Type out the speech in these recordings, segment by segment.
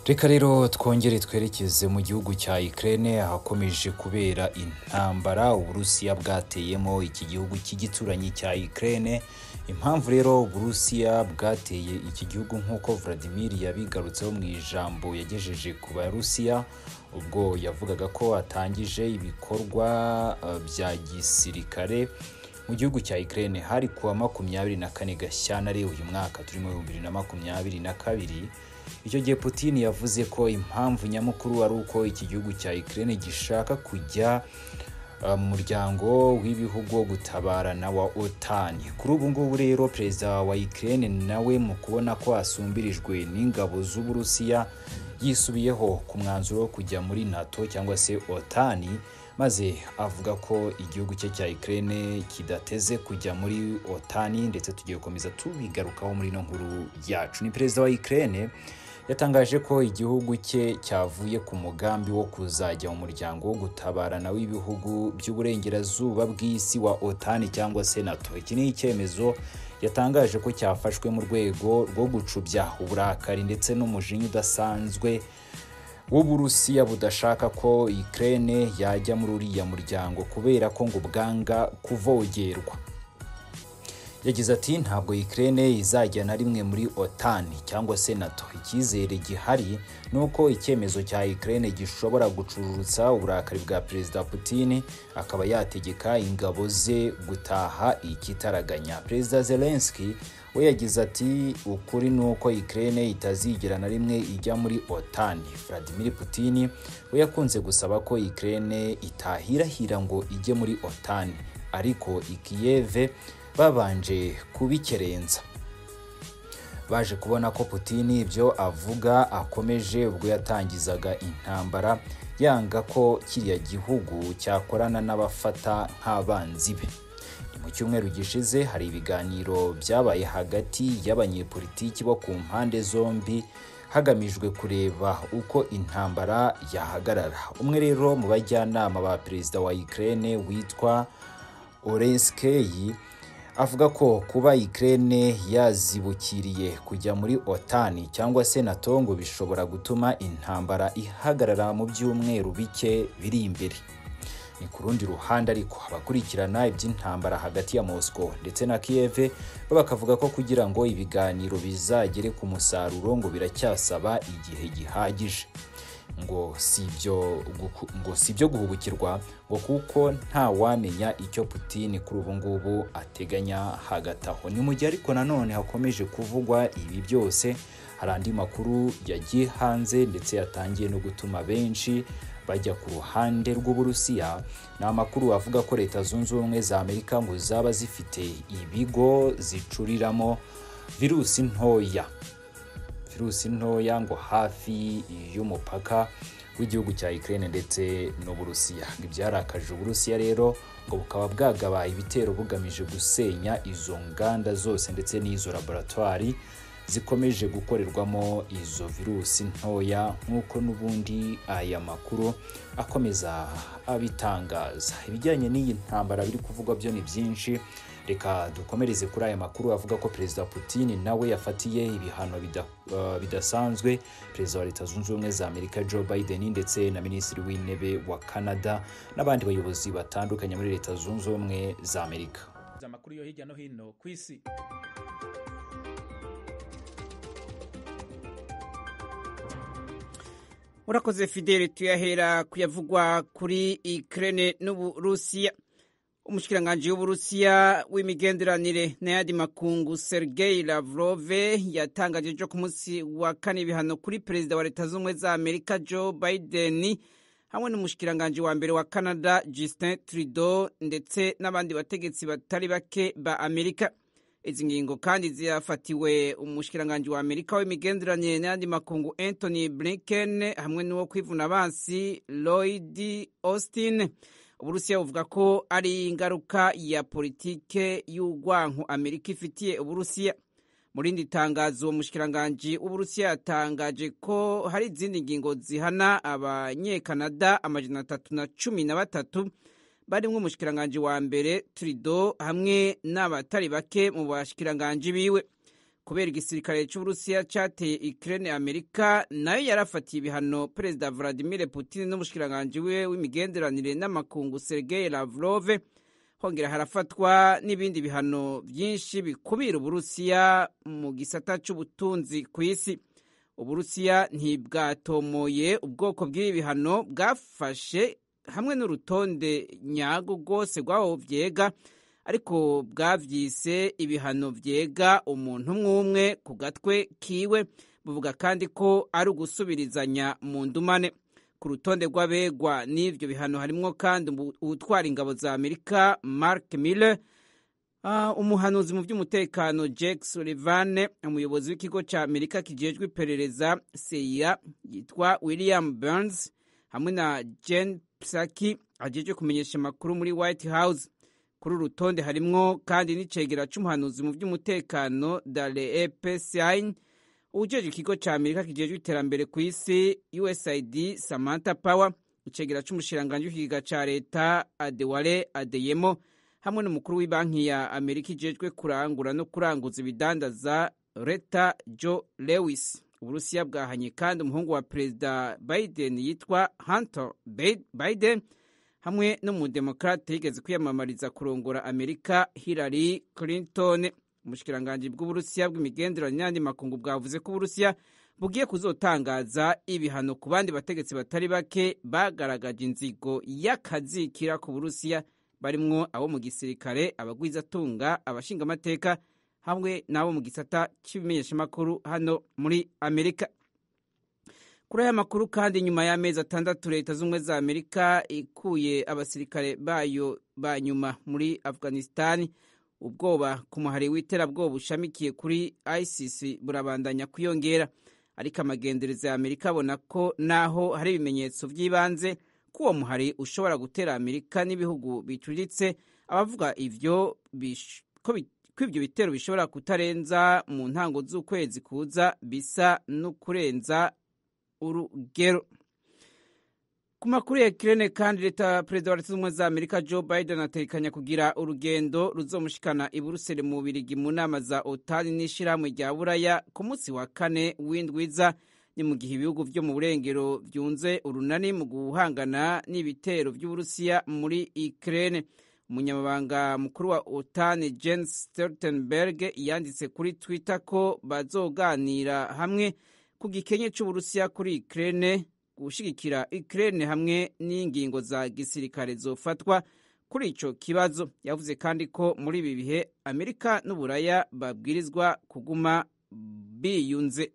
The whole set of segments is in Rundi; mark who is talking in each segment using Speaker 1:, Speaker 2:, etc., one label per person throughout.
Speaker 1: reka rero twongere twerekeze mu gihugu cya Ukraine ahakomeje kubera intambara uburusiya bwateyemo iki gihugu cy'igituranyi cya Ukraine impamvu rero uburusiya bwateye iki gihugu nk'uko Vladimir yabigarutseho mu ijambo yagejeje ku barusiya ubwo yavugaga ko atangije ibikorwa uh, bya gisirikare mu gihugu cya Ukraine hari kuwa makumyabiri na kane Gashyantare uyu mwaka turimo ibihumbi bibiri na makumyabiri na kabiri icyo gihe Putin yavuze ko impamvu nyamukuru ari uko iki gihugu cya Ukraine gishaka kujya uh, mu muryango w'ibihugu wo gutabarana wa OTAN kuri ubu ngubu rero perezida wa Ukraine nawe mu kubona ko asumbirijwe n'ingabo z'Uburusiya yisubiyeho ku mwanzuro wo kujya muri NATO cyangwa se OTAN maze avuga ko igihugu cye cya Ukraine kidateze kujya muri OTAN ndetse tugiye gukomeza tubigarukaho muri ino nkuru yacu ni perezida wa Ukraine yatangaje ko igihugu cye cyavuye ku mugambi wo kuzajya mu muryango wo gutabarana w'ibihugu by'uburengerazuba bw'isi wa OTAN cyangwa se NATO iki ni icyemezo yatangaje ko cyafashwe mu rwego rwo gucubya uburakari ndetse n'umujinya udasanzwe w'uburusiya budashaka ko Ukraine yajya muri uriya muryango kubera ko ngo bwanga kuvogerwa yagize ati ntabwo Ukraine izajya na rimwe muri OTAN cyangwa se NATO icyizere gihari ni uko icyemezo cya Ukraine gishobora gucururutsa uburakari bwa perezida Putin akaba yategeka ingabo ze gutaha ikitaraganya perezida Zelensky we yagize ati ukuri ni uko Ukraine itazigera na rimwe ijya muri OTAN Vladimir Putin we yakunze gusaba ko Ukraine itahirahira ngo ijye muri OTAN ariko i Kiev babanje kubikerenza baje kubona ko Putin ibyo avuga akomeje ubwo yatangizaga intambara yanga ko kiriya gihugu cyakorana n'abafata nk'abanzi be mu cyumweru gishize hari ibiganiro byabaye hagati y'abanyepolitiki bo ku mpande zombi hagamijwe kureba uko intambara yahagarara umwe rero mu bajyanama ba perezida wa Ukraine witwa Oreskei avuga ko kuba Ukraine yazibukiriye kujya muri OTAN cyangwa se NATO ngo bishobora gutuma intambara ihagarara mu byumweru bike biri imbere ni ku rundi ruhande ariko abakurikirana iby'intambara hagati ya Moscow ndetse na Kiev bo bakavuga ko kugira ngo ibiganiro bizagere ku musaruro ngo biracyasaba igihe gihagije ngo si ibyo ngo si ibyo guhubukirwa ngo kuko nta wamenya icyo Putin kuri ubu ngubu ateganya hagati aho ni mu gihe ariko nanone hakomeje kuvugwa ibi byose hari andi makuru yagiye hanze ndetse yatangiye no gutuma benshi bajya ku ruhande rw'uburusiya ni amakuru avuga ko leta zunze ubumwe za amerika ngo zaba zifite ibigo zicuriramo virusi ntoya virusi ntoya ngo hafi y'umupaka w'igihugu cya Ukraine ndetse n'uburusiya ibyarakaje uburusiya rero ngo bukaba bwagabaye ibitero bugamije gusenya izo nganda zose ndetse n'izo laboratwari zikomeje gukorerwamo izo virusi ntoya nk'uko n'ubundi aya makuru akomeza abitangaza ibijyanye n'iyi ntambara biri kuvugwa byo ni byinshi reka dukomereze kuri aya makuru avuga ko perezida Putin nawe yafatiye ibihano bida, uh, bidasanzwe perezida wa leta zunze ubumwe za amerika joe biden ndetse na minisitiri w'intebe wa canada n'abandi bayobozi batandukanye muri leta zunze ubumwe za amerika
Speaker 2: amakuru yo hirya no hino ku isi
Speaker 3: urakoze fidele tuyahera kuyavugwa kuri Ukraine n'uburusiya umushikiranganji w'uburusiya w'imigenderanire n'ayandi makungu sergei lavrov yatangaje ejo ku munsi wa kane ibihano kuri perezida wa leta z'ubumwe za amerika joe biden hamwe n'umushikiranganji wa mbere wa canada justin trudeau ndetse n'abandi bategetsi batari bake ba amerika izi ngingo kandi ziyafatiwe umushikiranganji wa amerika w'imigenderanire n'ayandi makungu anthony blinken hamwe n'uwo kwivuna abansi lloyd austin uburusiya buvuga ko ari ingaruka ya politike y'urwanko amerika ifitiye uburusiya mu rindi tangazo uwo mushikiranganji w'uburusiya yatangaje ko hari izindi ngingo zihana abanyekanada amajana atatu na cumi na batatu barimwo umushikiranganji wa mbere turido hamwe n'abatari bake mu bashikiranganji biwe kubera igisirikare cy'uburusiya cyateye ikirere amerika nayo yarafatiye ibihano perezida vladimir putin n'umushikiranganji we w'imigenderanire n'amakungu sergei lavrov hongera harafatwa n'ibindi bihano byinshi bikubira uburusiya mu gisata cy'ubutunzi ku isi uburusiya ntibwatomoye ubwoko bw'ibi bihano bwafashe hamwe n'urutonde nyago rwose rw'aho byega ariko bwavyise ibihano vyega umuntu umwe umwe ku gatwe kiwe buvuga kandi ko ari ugusubirizanya mu ndumane ku rutonde rw'abegwa n'ivyo bihano harimwo kandi uwutwara ingabo za amerika mark miller uh, umuhanuzi mu by'umutekano jack sullivan umuyobozi w'ikigo ca amerika kijejwe iperereza cia yitwa william burns hamwe na jen psaki ajejwe kumenyesha amakuru muri white house kuri uru rutonde harimwo kandi n'icegera c'umuhanuzi mu by'umutekano dale epsin uwujejwe ikigo ca amerika kijejwe iterambere ku isi usaid samantha power icegera c'umushiranganji w'ikigega ca leta adewale adeyemo hamwe n'umukuru w'ibanki ya amerika ijejwe kurangura no kuranguza ibidandaza reta joe lewis uburusiya bwahanye kandi umuhungu wa perezida biden yitwa hunter biden hamwe n'umudemokrate yigeze kwiyamamariza kurongora amerika hillary clinton umushikiranganji bw'uburusiya bw'imigenderanire n'andi makungu bwavuze ko uburusiya bugiye kuzotangaza ibihano ku bandi bategetsi batari bake bagaragaje inzigo y'akazikira ku burusiya barimwo abo mu gisirikare abagwizatunga abashingamateka hamwe n'abo mu gisata cy'ibimenyeshamakuru hano muri amerika kuri aya makuru kandi nyuma y'amezi atandatu leta z'ubumwe za amerika ikuye abasirikare bayo ba nyuma muri afghanistani ubwoba ku muhari w'iterabwoba ushamikiye kuri isis burabandanya kwiyongera ariko amagendereza ya amerika abona ko naho hari ibimenyetso by'ibanze ko uwo muhari ushobora gutera amerika n'ibihugu bicuritse abavuga ivyo ko ibyo bitero bishobora kutarenza mu ntango z'ukwezi kuza bisa no kurenza urugero ku makuru ya kirene kandi leta perezida wa leta z'ubumwe za amerika joe biden atekanya kugira urugendo ruzomushikana i buruseli mu bubirigi mu nama za otani n'ishirahamwe rya buraya ku munsi wa kane w'indwiza ni mu gihe ibihugu vyo mu burengero vyunze urunani mu guhangana n'ibitero vy'uburusiya muri ukraine umunyamabanga mukuru wa otani jens stoltenberg yanditse kuri twitter ko bazoganira hamwe ku gikenye c'uburusiya kuri ukraine gushigikira Ukraine hamwe n'ingingo za gisirikare zofatwa kuri ico kibazo yavuze kandi ko muri ibi bihe Amerika n'Uburaya babwirizwa kuguma biyunze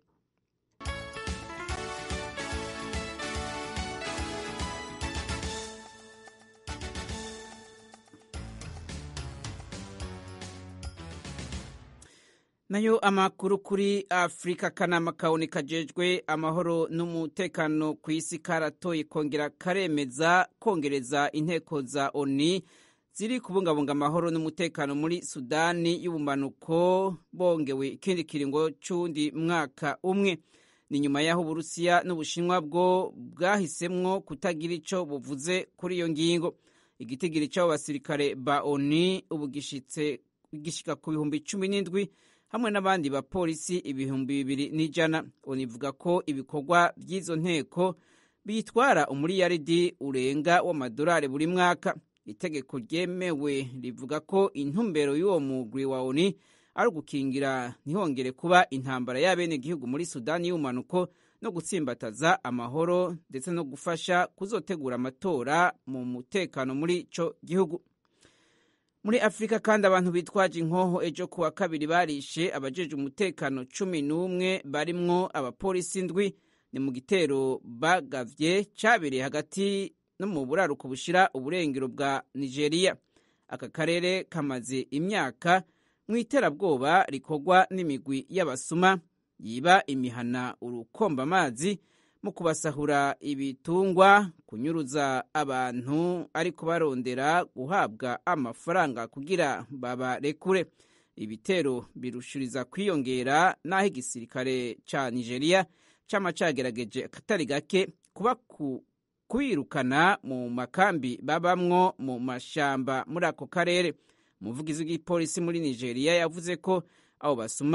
Speaker 3: nayo amakuru kuri afurika akanama kabone kajejwe amahoro n'umutekano ku isi karatoye kongera karemeza kongereza inteko za oni ziri kubungabunga amahoro n'umutekano muri sudani y'ubumanuko bongewe ikindi kiringo c'uwundi mwaka umwe ni nyuma y'aho uburusiya n'ubushinwa bwo bwahisemwo kutagira ico buvuze kuri iyo ngingo igitigiri c'abo basirikare ba oni ubu gishika ku bihumbi cumi n'indwi hamwe n'abandi bapolisi ibihumbi bibiri n'ijana univuga ko ibikorwa by'izo nteko bitwara umuriyaridi urenga w'amadolari buri mwaka itegeko ryemewe rivuga ko intumbero y'uwo mugwi wa oni ari ugukingira ntihongere kuba intambara y'abenegihugu muri sudani y'ubumanuko no gutsimbataza amahoro ndetse no gufasha kuzotegura amatora mu mutekano muri ico gihugu muri afurika kandi abantu bitwaje inkoho ejo kuwa kabiri barishe abajeje umutekano cumi n'umwe barimwo abapolisi ndwi ni mu gitero bagavye cabereye hagati no mu buraruko bushira uburengero bwa nigeria aka karere kamaze imyaka mu iterabwoba rikorwa n'imigwi y'abasuma yiba imihana urukomba amazi mu kubasahura ibitungwa kunyuruza abantu ariko barondera guhabwa amafaranga kugira babarekure ibitero birushiriza kwiyongera n'aho igisirikare ca nigeria cama cagerageje akatari gake kuba kubirukana mu makambi babamwo mu mashamba muri ako karere umuvugizi w'igipolisi muri nigeria yavuze ko abo basuma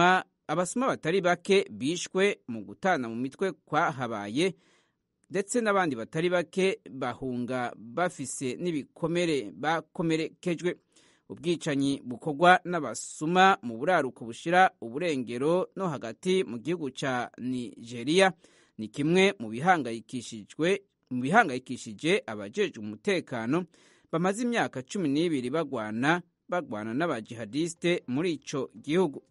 Speaker 3: abasuma batari bake bishwe mu gutana mu mitwe kwahabaye ndetse n'abandi batari bake bahunga bafise n'ibikomere bakomerekejwe ubwicanyi bukorwa n'abasuma mu buraruko bushira uburengero no hagati mu gihugu ca nigeria ni kimwe mu bihangayikishijwe mu bihangayikishije abajejwe umutekano bamaze imyaka cumi n'ibiri bagwana bagwana n'abajihadiste muri ico gihugu